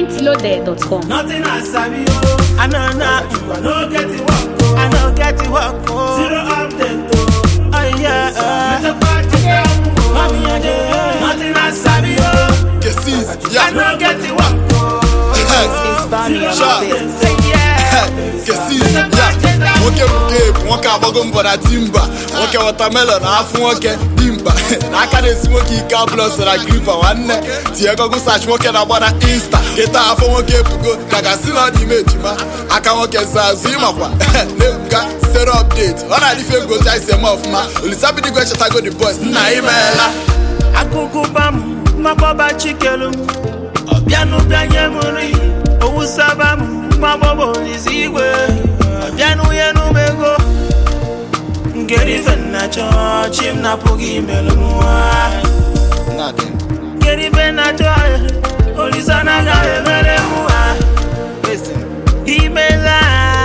mintloaded.com. Nothing I sabi oh. I know not, I no get it work oh. I know get it work. Oh, Zero update oh. oh yeah. Meta party down oh. Mommy, I did. Nothing I sabi oh. Kesis, I yeah, no get it work oh. It's Bonnie on Sure. the beat. Say yeah. Kesis, yeah. Nwoke bụ Gabe, nwoke agbago mbọ na timba nwoke wọtamelọn afụ nwoke dimkpa n'aka na-esi nwoke ike abụlọ so na gripa nwanne tinye gogo sach nwoke na-agba na insta kịta afọ nwoke ebugo ka gasị na ọ dị ime ejima aka nwoke za azụ ịmakwa na-ebuga sere update ọ na-adịfe ngoja isi eme ọfụma olisabidigwe chetago the boys nna imeela Akụkụba m, mmakpọba chikelu m. Ọbịanụbịa nye m nri, owusaba m, mmagbọba olise igwe. Ọbịanụnye m ego. Ngeri ife nna chọọ, chi m napụghị imelụ m nwa. Ngeri ife nna chọọ, olise anaghị emere m nwa. Imela.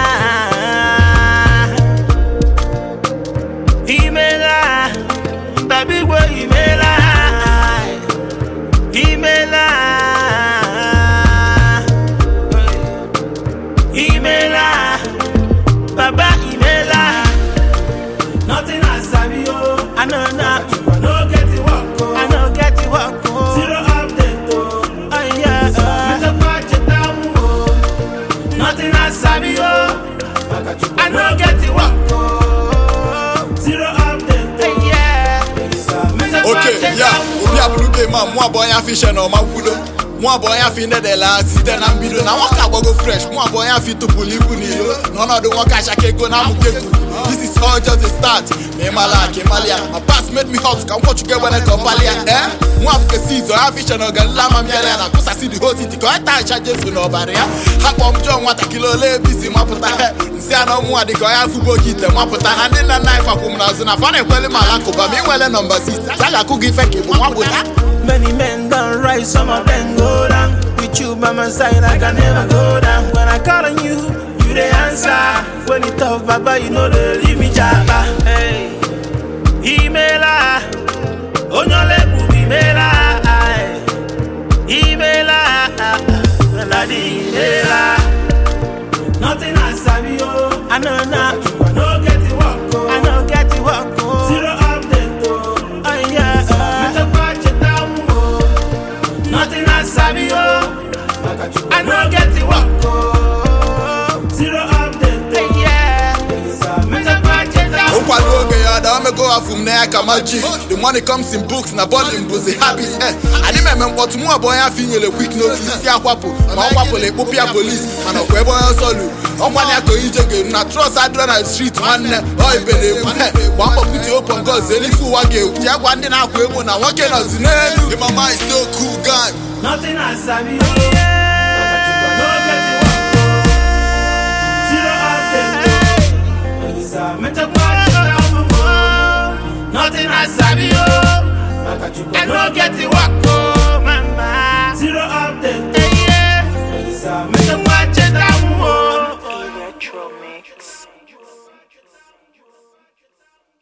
Imela. Baby boy, imela. Imela. Imela. Baba imela. Nothing I sabi oh. I know not. I no get it work oh. I know get it work. Oh, Zero update oh. oh yeah. Meta party down oh. Nothing I sabi oh. I no get it work oh. Zero update Oh oh. yeah. Meta oke party ya down obi abụrụ game a mụ abụọ ya fishe na ọma kwudo mụ abụọ ya fi nedela site na mbido na nwoke agbago fresh mụ abụọ ya fi tụpụrụ ibu n'ilo n'ọnọdụ nwoke achaka ego na amụke ego this is all just a start ma ịmala aka ịmala ya ma pass made me hot ka nkwọchukwu egbene ka ọpali ya ee nwa abụke siz ọya fishe na ọganila ma mbịara ya na kụsasị the whole city ka ọ ta acha jesu n'ọbara ya ha kpọọ m jọọ nwatakịrị ole ebe isi mapụta he nsị a na ọmụnwa dịka ọya fụbo oke ite mapụta na ndị nna nna anyị fakwụ m n'azụ na fa na-ekweli m alakụba ma ị nwere nọmba 6 a ga-akụ gị ife ka ị bụ nwa gbụta Many men done right, some of them go down. With you by my side, I can never go down. When I call on you, you the answer. When it tough, Baba, you know they leave me japa. Hey, emaila, onyole bubi mela. Emaila, ladi emaila. Nothing I sabi oh. I know not, I no get it work oh. I know get it work. Oh, Zero update oh. oh yeah. Meta party down oh. Nothing I sabi oh. I no get it work oh. Zero update Hey, oh. yeah. Meta party down ụkwado oge ya da omego afụ m na ya ka magic the money comes in books na volume bụzi habit eh adị m eme mkpọtụ mụ abụọ ya afọ inyere quick notice si akwapụ ma ọ kwapụla ekpopụ ya polis mana ọkwa ebe onye ọsọ lu ọkwa ya ka ije ga-eru na trọs adịrọ na street nwanne ọ ibe na-egbu he gba mbọ pute open goals elife ụwa ga-egwu ji agwa ndị na-akwa emo na nwoke nọzi n'elu ịmama isi oku gang Nothing I sabi oh. I no get it work oh. Zero update oh. Meta party down oh. Nothing I sabi oh. I no get it work oh.